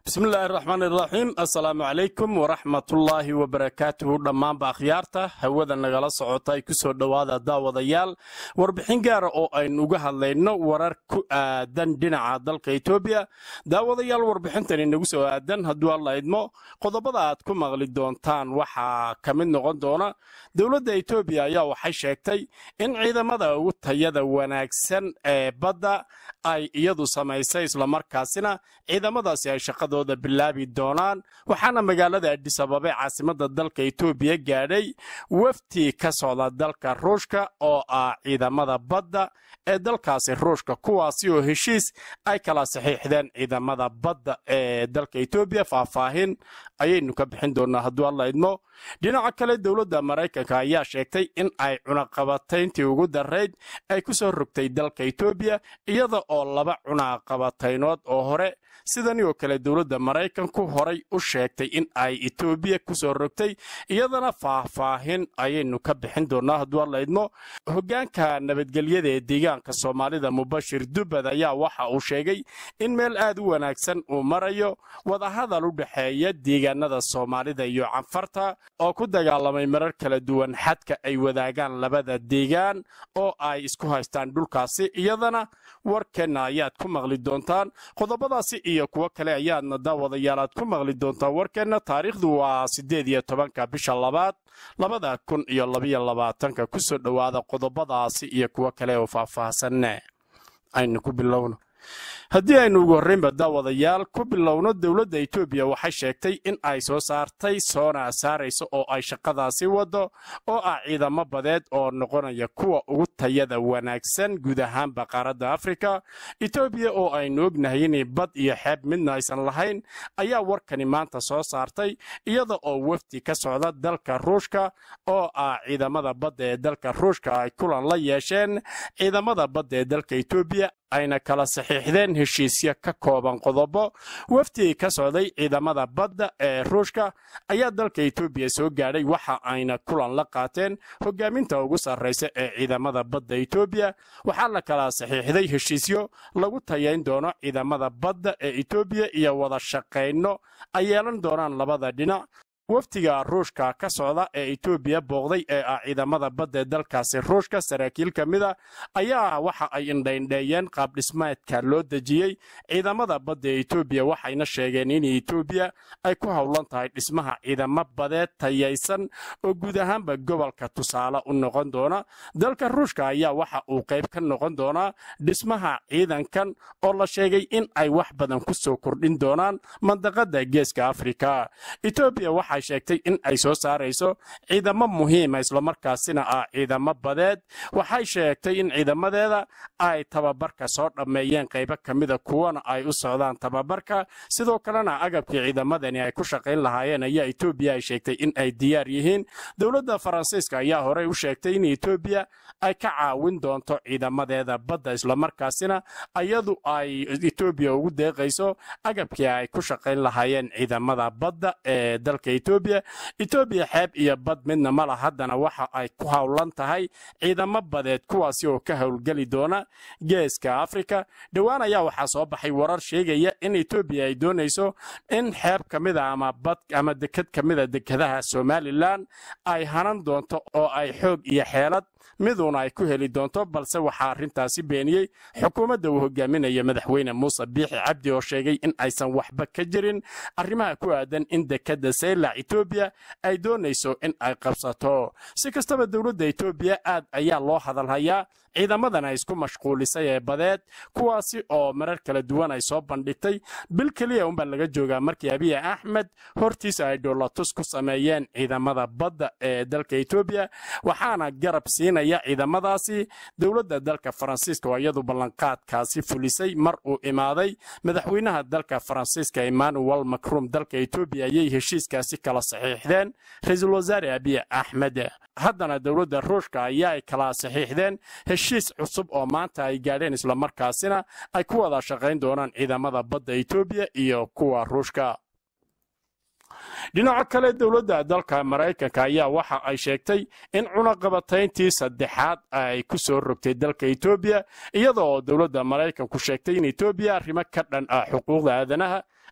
bismillaahi raxmaan iraxiim assalaamu calaykum waraxmatullaahi wabarakaatuhu dhammaanba akhyaarta hawada nagala socota ay ku soo dhowaada daawadayaal warbixin gaara oo aynu uga hadlayno warar ku aadan dhinaca dalka etoobiya daawadayaal warbixintani nagu soo aadan hadduu alla idmo qodobada aad ku maqli doontaan waxaa ka mid noqon doona dowladda etoobiya ayaa waxay sheegtay in ciidamada ugu tayada wanaagsan ee badda ay iyadu samaysay islamarkaasina ciidamadaasi ay shaqadooda bilaabi doonaan waxaana magaalada adhisababe caasimada dalka etoobiya gaadhay wafti ka socda dalka ruushka oo ah ciidamada badda ee dalkaasi ruushka kuwaasi oo heshiis ay kala saxiixdeen ciidamada badda ee dalka etoobiya faahfaahin ayaynu ka bixin doonaa hadduu alla idmo dhinaca kale dowladda maraykanka ayaa sheegtay in ay cunaqabatayntii ugu darayd ay ku soo rogtay dalka etoobiya iyada oo laba cunaqabataynood oo hore sidani oo kale dowladda maraykanku horay u sheegtay in ay etoobiya ku soo rogtay iyadana faahfaahin ayaynu ka bixin doonaa hadduu alla idmo hoggaanka nabadgelyada ee deegaanka soomaalida mubashir dubbad ayaa waxa uu sheegay in meel aad u wanaagsan uu marayo wadahadal u dhexeeya deegaanada soomaalida iyo canfarta oo ku dagaalamay marar kala duwan xadka ay wadaagaan labada deegaan oo ay isku haystaan dhulkaasi iyadana warkeenna ayaad ku maqli doontaan qodobadaasi iyo kuwo kale ayaadna daawadayaal aad ku maqli doontaan warkeenna taariikhdu waa siddeed iyo tobanka bisha labaad labada kun iyo labayo labaatanka ku soo dhowaada qodobadaasi iyo kuwo kale oo faahfaahsanne aynu ku bilowno haddii aynu ugu horraynba daawadayaal ku bilowno dowladda etoobiya waxay sheegtay in ay soo saartay soona saarayso oo ay shaqadaasi waddo oo ah ciidamo badeed oo noqonaya kuwa ugu tayada wanaagsan guud ahaanba qaaradda afrika etoobiya oo aynu ognahay inay bad iyo xeeb midna aysan lahayn ayaa warkani maanta soo saartay iyada oo wafdi ka socda dalka ruushka oo ah ciidamada badda ee dalka ruushka ay kulan la yeesheen ciidamada badda ee dalka etoobiya ayna kala saxiixdeen heshiisyo ka kooban qodobo wafdigii ka socday ciidamada badda ee ruushka ayaa dalka etoobiya soo gaadhay waxa ayna kulan la qaateen hogaaminta ugu sarraysa ee ciidamada badda etoobiya waxaa la kala saxiixday heshiisyo lagu tayayn doono ciidamada badda ee etoobiya iyo wada shaqayno ay yeelan doonaan labada dhinac wafdiga ruushka ka socda ee etoobiya booqday ee ah ciidamada badda ee dalkaasi ruushka saraakiil ka mida ayaa waxa ay indhaindheeyeen qaabdhismeedka loo dejiyey ciidamada badda ee etoobiya waxayna sheegeen in etoobiya ay ku howlan tahay dhismaha ciidamo badeed tayaysan oo guud ahaanba gobolka tusaale u noqon doona dalka ruushka ayaa waxa uu qayb ka noqon doonaa dhismaha ciidankan oo la sheegay in ay wax badan ku soo kordhin doonaan mandaqada geeska afrika etoobiya waxay sheegtay in ay soo saarayso ciidamo muhiima islamarkaasina ah ciidamo badeed waxay sheegtay in ciidamadeeda ay tababarka soo dhammeeyeen qaybo ka mida kuwana ay u socdaan tababarka sidoo kalena agabkii ciidamadani ay ku shaqayn lahaayeen ayaa etoobiya ay sheegtay in ay diyaar yihiin dowladda faransiiska ayaa horey u sheegtay in etoobiya ay ka caawin doonto ciidamadeeda badda islamarkaasina iyadu ay etoobiya ugu deeqayso agabkii ay ku shaqayn lahaayeen ciidamada badda ee dalka etoobiya etoobiya xeeb iyo bad midna mala haddana waxa ay ku howlan tahay ciidamo badeed kuwaasi oo ka howlgeli doona geeska afrika dhowaan ayaa waxaa soo baxay warar sheegaya in etoobiya ay doonayso in xeeb ka mida ama bad ama deked ka mida dekadaha somalilan ay hanan doonto oo ay xoog iyo xeelad miduuna ay ku heli doonto balse waxaa arrintaasi beeniyey xukuumadda uu hogaaminaya madaxweyne muuse biixi cabdi oo sheegay in aysan waxba ka jirin arrimaha ku aadan in dekadda saylac etoobiya ay doonayso in ay qabsato si kastaba dowladda etoobiya aad ayaa loo hadalhayaa ciidamadan ay isku mashquulisay ee badeed kuwaasi oo marar kala duwan ay soo bandhigtay bil keliya unbaa laga joogaa markii abiy axmed hortiisa ay dhoolatus ku sameeyeen ciidamada badda ee dalka etoobiya waxaana garab siinaya ciidamadaasi dowladda dalka faransiiska oo iyadu ballanqaadkaasi fulisay mar uu imaaday madaxweynaha dalka faransiiska emmanuel macron dalka etoobiya ayay heshiiskaasi kala saxiixdeen ra-iisul wasaare abiy axmed haddana dowladda ruushka ayaa ay kala saxiixdeen heshiis cusub oo maanta ay gaadheen islamarkaasina ay ku wada shaqayn doonaan ciidamada badda etoobiya iyo kuwa ruushka dhinaca kale dowladda dalka maraykanka ayaa waxa ay sheegtay in cunaqabatayntii saddexaad ay ku soo rogtay dalka etoobiya iyada oo dowladda maraykanku sheegtay in etoobiya arrimo ka dhan ah xuquuqda aadanaha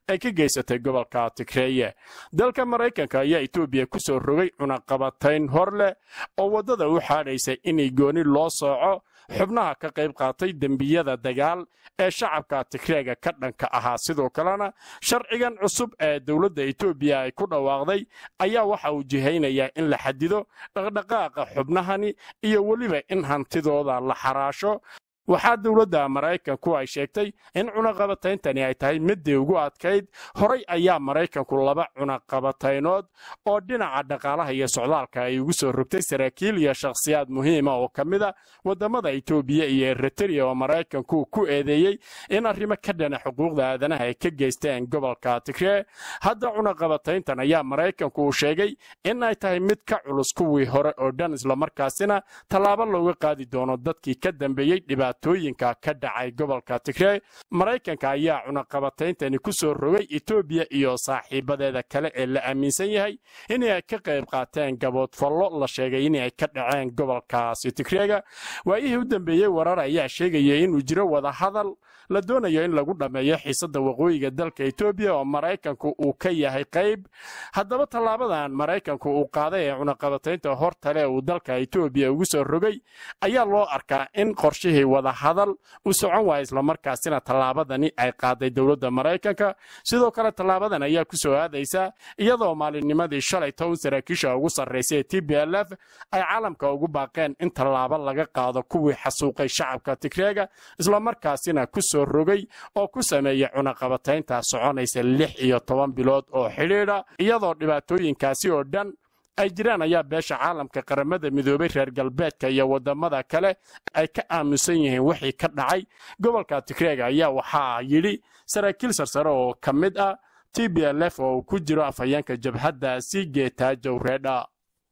ay ka geysatay gobolka tigreeye dalka maraykanka ayaa etoobiya ku soo rogay cunaqabatayn hor leh oo waddada u xaadhaysay inay gooni loo sooco xubnaha ka qayb qaatay dembiyada dagaal ee shacabka tigreega ka dhanka ahaa sidoo kalena sharcigan cusub ee dowladda etoobiya ay ku dhawaaqday ayaa waxa uu jihaynayaa in la xadido dhaqdhaqaaqa xubnahani iyo weliba in hantidooda la xaraasho waxaa dowladda maraykanku ay sheegtay in cunaqabatayntani ay tahay middii ugu adkayd horay ayaa maraykanku laba cunaqabataynood oo dhinaca dhaqaalaha iyo socdaalka ay ugu soo rogtay saraakiil iyo shakhsiyaad muhiima oo ka mid a waddamada etoobiya iyo eritrea oo maraykanku ku eedeeyey in arrimo ka dhana xuquuqda aadanaha ay ka geysteen gobolka tigree hadda cunaqabatayntan ayaa maraykanku uu sheegay in ay tahay mid ka culus kuwii hore oo dhan islamarkaasina tallaabo looga qaadi doono dadkii ka dambeeyey dhibaatooyinka ka dhacay gobolka tigree maraykanka ayaa cunaqabatayntani ku soo rogay etoobiya iyo saaxiibadeeda kale ee la aaminsan yahay inay ka qayb qaateen gaboodfallo la sheegay inay ka dhaceen gobolkaasi tigreega waayihii u dambeeyey warar ayaa sheegaya inuu jiro wadahadal la doonayo in lagu dhammeeyo xiisadda waqooyiga dalka etoobiya oo maraykanku uu ka yahay qayb haddaba tallaabadan maraykanku uu qaaday ee cunaqabataynta hortale uu dalka etoobiya ugu soo rogay ayaa loo arkaa in qorshihii wadahadal uu socon waaya islamarkaasina tallaabadani ay qaaday dowladda maraykanka sidoo kale tallaabadan ayaa ku soo aadaysa iyadoo maalinnimadii shalay toban saraakiisha ugu sarraysay ee t b l f ay caalamka ugu baaqeen in tallaabo laga qaado kuwii xasuuqay shacabka tigreega islamarkaasina ku soo rogay oo ku sameeyey cunaqabataynta soconaysa lix iyo toban bilood oo xidhiidha iyadoo dhibaatooyinkaasi oo dhan ay jiraan ayaa beesha caalamka qaramada midoobay reer galbeedka iyo waddamada kale ay ka aamusan yihiin wixii ka dhacay gobolka tigreega ayaa waxaa yidhi saraakiil sarsare oo ka mid ah t b l f oo uu ku jiro afhayeenka jabhaddaasi geetaajow reedha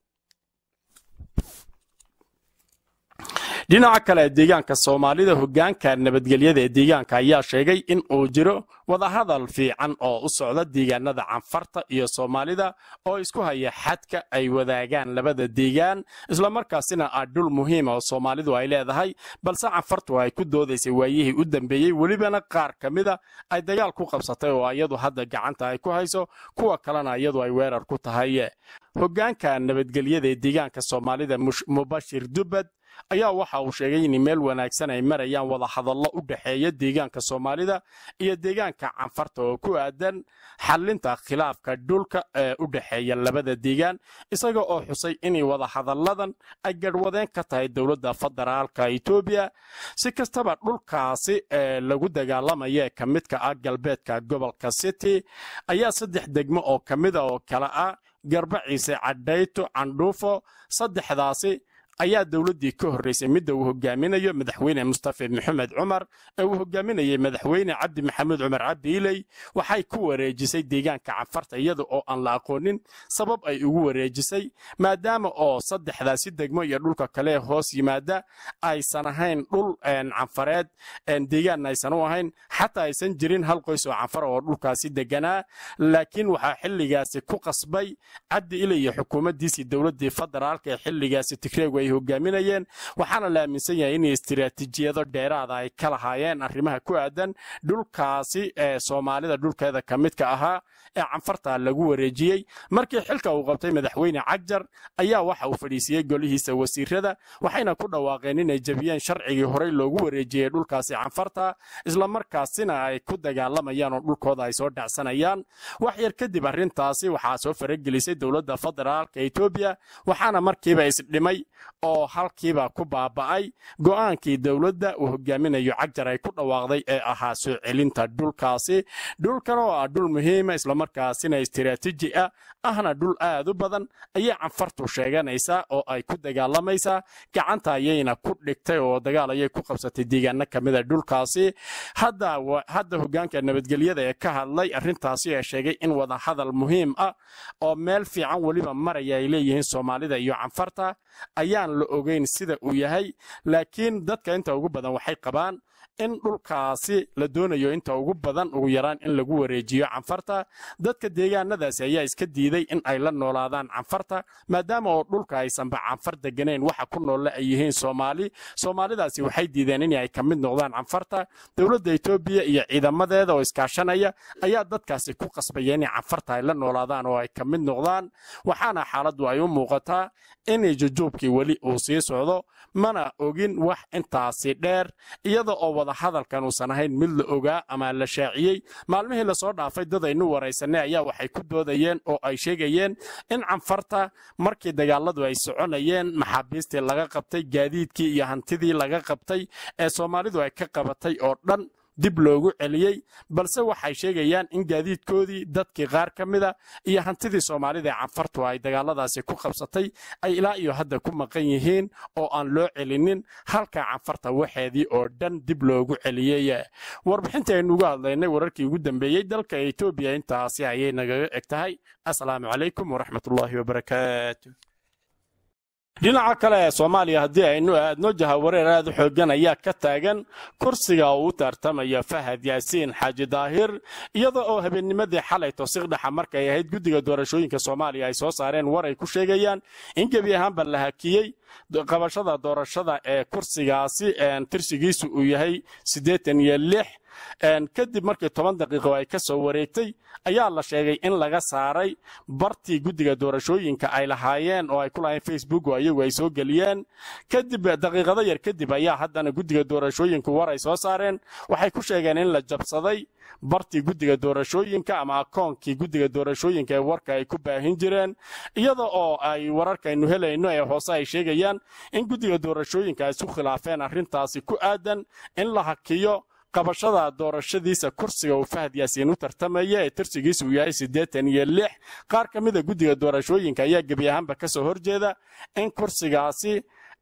dhinaca kale deegaanka soomaalida hoggaanka nabadgelyada ee deegaanka ayaa sheegay in uu jiro wadahadal fiican oo u socda deegaanada canfarta iyo soomaalida oo isku haya xadka ay wadaagaan labada deegaan islamarkaasina ah dhul muhiima oo soomaalidu ay leedahay balse canfartu ay ku doodaysay waayihii u dambeeyey welibana qaar ka mida ay dagaal ku qabsatay oo iyadu hadda gacanta ay ku hayso kuwa kalena iyadu ay weerar ku tahay hoggaanka nabadgelyada ee deegaanka soomaalida mubashir dubbad ayaa waxa uu sheegay in meel wanaagsan ay marayaan wadahadallo u dhexeeya deegaanka soomaalida iyo deegaanka canfarta oo ku aadan xallinta khilaafka dhulka ee u dhexeeya labada deegaan isaga oo xusay inay wadahadalladan ay garhwadeen ka tahay dowladda federaalka etoobiya si kastaba dhulkaasi ee lagu dagaalamaya ee ka midka ah galbeedka gobolka city ayaa saddex degmo oo ka mida oo kale ah garbaciise cadhayto candhuufo saddexdaasi ayaa dowladdii ka horraysay midda uu hogaaminayo madaxweyne mustafe maxamed cumar ee uu hogaaminayay madaxweyne cabdi maxamuud cumar cabdi iley waxay ku wareejisay deegaanka canfarta iyada oo aan la aqoonin sabab ay ugu wareejisay maadaama oo saddexdaasi degmo iyo dhulka kale hoos yimaada aysan ahayn dhul canfareed deegaanna aysan u ahayn xataa aysan jirin hal qoys oo canfara oo dhulkaasi deganaa laakiin waxaa xilligaasi ku qasbay cabdi iley iyo xukuumaddiisii dowladdii federaalka ee xilligaasi tigreegu ay hogaaminayeen waxaana la aaminsan yahay in istiraatiijiyado dheeraada ay ka lahaayeen arrimaha ku aadan dhulkaasi ee soomaalida dhulkeeda ka midka ahaa ee canfarta lagu wareejiyey markii xilka uu qabtay madaxweyne cagjar ayaa waxa uu fadhiisiyey golihiisa wasiirada waxayna ku dhawaaqeen inay jebiyeen sharcigii horey loogu wareejiyey dhulkaasi canfarta islamarkaasina ay ku dagaalamayaan oo dhulkooda ay soo dhacsanayaan wax yar kadib arrintaasi waxaa soo faragelisay dowladda federaalka etoobiya waxaana markiiba isdhimay oo halkiiba ku baaba'ay go'aankii dowladda uu hogaaminayo cagjar ay ku dhawaaqday ee ahaa soo celinta dhulkaasi dhulkan oo ah dhul muhiima islamarkaasina istiraatiiji ah ahna dhul aad u badan ayay canfartu sheeganaysaa oo ay ku dagaalamaysaa gacanta ayayna ku dhigtay oo dagaal ayay ku qabsatay deegaano ka mida dhulkaasi hadda hoggaanka nabadgelyada ee ka hadlay arrintaasi ee sheegay in wadahadal muhiim ah oo meel fiican weliba maraya ay leeyihiin soomaalida iyo canfarta ayaan la ogeyn sida uu yahay laakiin dadka inta ugu badan waxay qabaan in dhulkaasi la doonayo inta ugu badan ugu yaraan in lagu wareejiyo canfarta dadka deegaanadaasi ayaa iska diiday in ay la noolaadaan canfarta maadaama oo dhulka aysanba canfar deganayn waxa ku noolle ay yihiin soomaali soomaalidaasi waxay diideen in ay ka mid noqdaan canfarta dowladda etoobiya iyo ciidamadeeda oo iskaashanaya ayaa dadkaasi ku qasbaya inay canfarta ay la noolaadaan oo ay ka mid noqdaan waxaana xaaladdu ay u muuqataa inay jujuubkii weli uu sii socdo mana ogin wax intaasi dheer iyada oo wadahadalkan uusan ahayn mid la ogaa ama la shaaciyey maalmihii lasoo dhaafay dad aynu waraysanay ayaa waxay ku doodayeen oo ay sheegayeen in canfarta markii dagaaladu ay soconayeen maxaabiistii laga qabtay gaadiidkii iyo hantidii laga qabtay ee soomaalidu ay ka qabatay oo dhan dib loogu celiyey balse waxay sheegayaan in gaadiidkoodii dadkii qaar ka mida iyo hantidii soomaalida ee canfartu ay dagaaladaasi ku qabsatay ay ilaa iyo hadda ku maqan yihiin oo aan loo celinin halka canfarta waxeedii oo dhan dib loogu celiyey warbixinta aynu uga hadlaynay wararkii ugu dambeeyey dalka etoobiya intaasi ayay nagaga eg tahay asalaamu calaykum waraxmatullaahi wabarakaatu dhinaca kale ee soomaaliya haddii aynu aadno jahawareer aad u xoogan ayaa ka taagan kursiga uu u tartamaya fahad yaasiin xaaji daahir iyada oo habeennimadii xalay tosiqdhaxa markay ahayd guddiga doorashooyinka soomaaliya ay soo saareen war ay ku sheegayaan in gebi ahaanba la hakiyey qabashada doorashada ee kursigaasi tirsigiisu uu yahay siddeetan iyo lix kadib markii toban daqiiqo ay ka soo wareegtay ayaa la sheegay in laga saaray bartii guddiga doorashooyinka ay lahaayeen oo ay ku lahayn facebook oo iyagu ay soo geliyeen kadib daqiiqado yar kadib ayaa haddana guddiga doorashooyinku war ay soo saareen waxay ku sheegeen in la jabsaday bartii guddiga doorashooyinka ama akoonkii guddiga doorashooyinka ee warka ay ku baahin jireen iyada oo ay wararkaynu helayno ee hoose ay sheegayaan in guddiga doorashooyinka ay isu khilaafeen arrintaasi ku aadan in la hakiyo qabashada doorashadiisa kursiga uu fahad yaasiin u tartamaya ee tirsigiisa uu yahay siddeetan iyo lix qaar ka mida guddiga doorashooyinka ayaa gebi ahaanba ka soo horjeeda in kursigaasi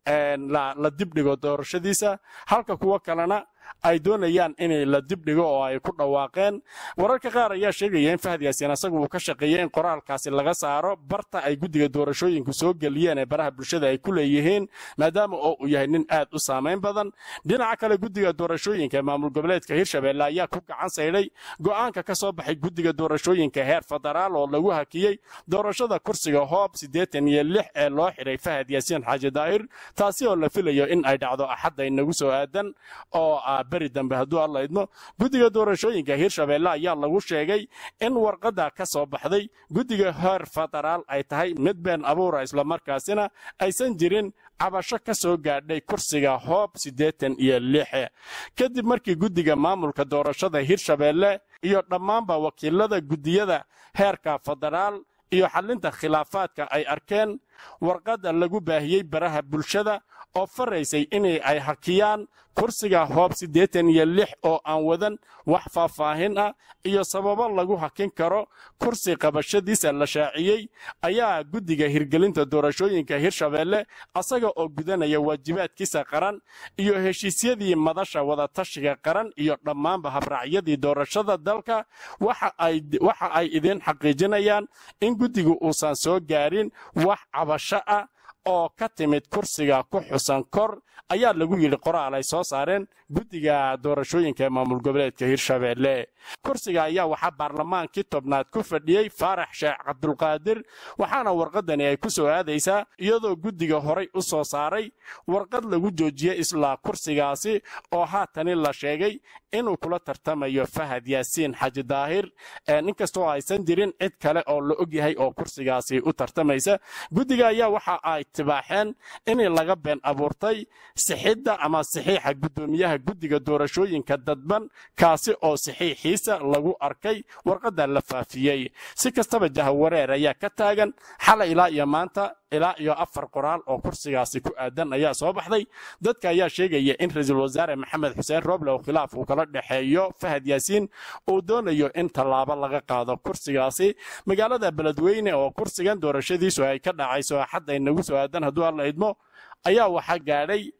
la dibdhigo doorashadiisa halka kuwo kalena ay doonayaan in la dibdhigo oo ay ku dhawaaqeen wararka qaar ayaa sheegaya in fahad yaasiin asagu uu ka shaqeeyey in qoraalkaasi laga saaro barta ay guddiga doorashooyinku soo geliyeen ee baraha bulshada ay ku leeyihiin maadaama oo uu yahay nin aad u saamayn badan dhinaca kale guddiga doorashooyinka ee maamul goboleedka hirshabelle ayaa ku gacan saydhay go'aanka ka soo baxay guddiga doorashooyinka heer federaal oo lagu hakiyey doorashada kursiga hoob siddeetan iyo lix ee loo xidhay fahad yaasiin xaaji daahir taasi oo la filayo in ay dhacdo axadda inagu soo aadan oo beri dambe hadduu alla idmo guddiga doorashooyinka hirshabelle ayaa lagu sheegay in warqadda ka soo baxday guddiga heer federaal ay tahay mid been abuura islamarkaasina aysan jirin cabasho ka soo gaadhay kursiga hoob siddeetan iyo lixe kadib markii guddiga maamulka doorashada hirshabelle iyo dhammaanba wakiilada guddiyada heerka federaal iyo xallinta khilaafaadka ay arkeen warqadda lagu baahiyey baraha bulshada oo faraysay inay ay hakiyaan kursiga hoob siddeetan iyo lix oo aan wadan wax faahfaahin ah iyo sababo lagu hakin karo kursi qabashadiisa la shaaciyey ayaa guddiga hirgelinta doorashooyinka hirshabelle asaga oo gudanaya waajibaadkiisa qaran iyo heshiisyadii madasha wadatashiga qaran iyo dhammaanba habraacyadii doorashada dalka waxa ay idiin xaqiijinayaan in guddigu uusan soo gaarin wax cabasho ah oo ka timid kursiga ku xusan kor ayaa lagu yidhi qoraal ay soo saareen guddiga doorashooyinka ee maamul goboleedka hirshabelle kursiga ayaa waxaa baarlamaankii tobnaad ku fadhiyey faarax sheekh cabdulqaadir waxaana warqadani ay ku soo aadaysaa iyadoo guddiga horay u soo saaray warqad lagu joojiyey islaa kursigaasi oo haatani la sheegay inuu kula tartamayo fahad yaasiin xaji daahir inkastoo aysan jirin cid kale oo la og yahay oo kursigaasi u tartamaysa guddiga ayaa waxa ay tibaaxeen in laga been abuurtay sixidda ama saxiixa guddoomiyaha guddiga doorashooyinka dadban kaasi oo saxiixiisa lagu arkay warqadda la faafiyey si kastaba jahawareer ayaa ka taagan xalay ilaa iyo maanta ilaa iyo afar qoraal oo kursigaasi ku aadan ayaa soo baxday dadka ayaa sheegaya in ra-iisul wasaare maxamed xuseen rooble oo khilaaf uu kala dhexeeyo fahad yaasiin uu doonayo in tallaabo laga qaado kursigaasi magaalada beledweyne oo kursigan doorashadiisu ay ka dhacayso axad ay nagu soo aadan hadduu alla idmo ayaa waxaa gaadhay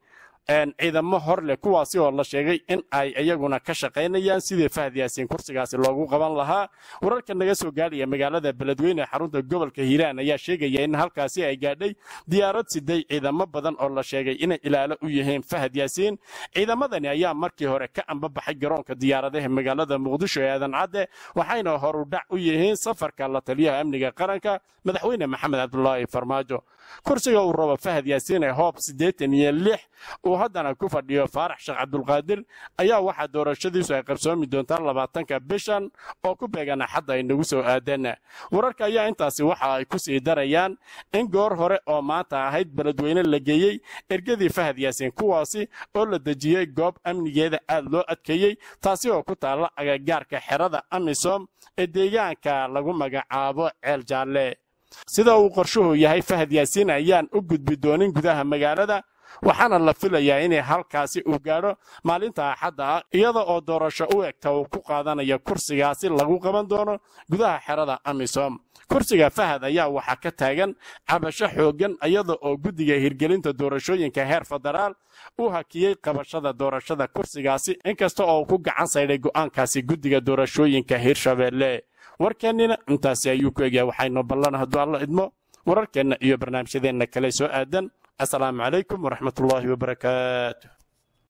ciidamo hor leh kuwaasi oo la sheegay in ay iyaguna ka shaqaynayaan sidii fahad yaasiin kursigaasi loogu qaban lahaa wararka naga soo gaadhaya magaalada beledweyne xarunta gobolka hiiraan ayaa sheegaya in halkaasi ay gaadhay diyaarad siday ciidamo badan oo la sheegay inay ilaalo u yihiin fahad yaasiin ciidamadani ayaa markii hore ka ambabaxay garoonka diyaaradaha magaalada muqdisho ee aadan cadde waxayna horudhac u yihiin safarka la taliyaha amniga qaranka madaxweyne maxamed cabdulaahi farmaajo kursiga uu rabo fahad yaasiin ee hoob siddeetan iyo lix uu haddana ku fadhiyo faarax sheekh cabdulqaadir ayaa waxaa doorashadiisu ay qabsoomi doontaa labaatanka bishan oo ku beegan axadda ay nagu soo aadeen wararka ayaa intaasi waxa ay ku sii darayaan in goor hore oo maanta ahayd beledweyne la geeyey ergadii fahad yaasiin kuwaasi oo la dejiyey goob amnigeeda aad loo adkeeyey taasi oo ku taalla agagaarka xerada amisom ee deegaanka lagu magacaabo ceel jaalle sida uu qorshuhu yahay fahad yaasiin ayaan u gudbi doonin gudaha magaalada waxaana la filayaa inay halkaasi uu gaadho maalinta axadda ah iyada oo doorasho u egta uu ku qaadanayo kursigaasi lagu qaban doono gudaha xerada amisom kursiga fahad ayaa waxaa ka taagan cabasho xooggan iyada oo guddiga hirgelinta doorashooyinka heer federaal u hakiyey qabashada doorashada kursigaasi inkasta oo ku gacan saydhay go'aankaasi guddiga doorashooyinka hirshabeelle warkeennina intaasi ayuu ku egyahay waxaynu ballan hadduu alla idmo wararkeenna iyo barnaamijyadeenna kale soo aadan asalaamu calaykum waraxmatullaahi wabarakaatu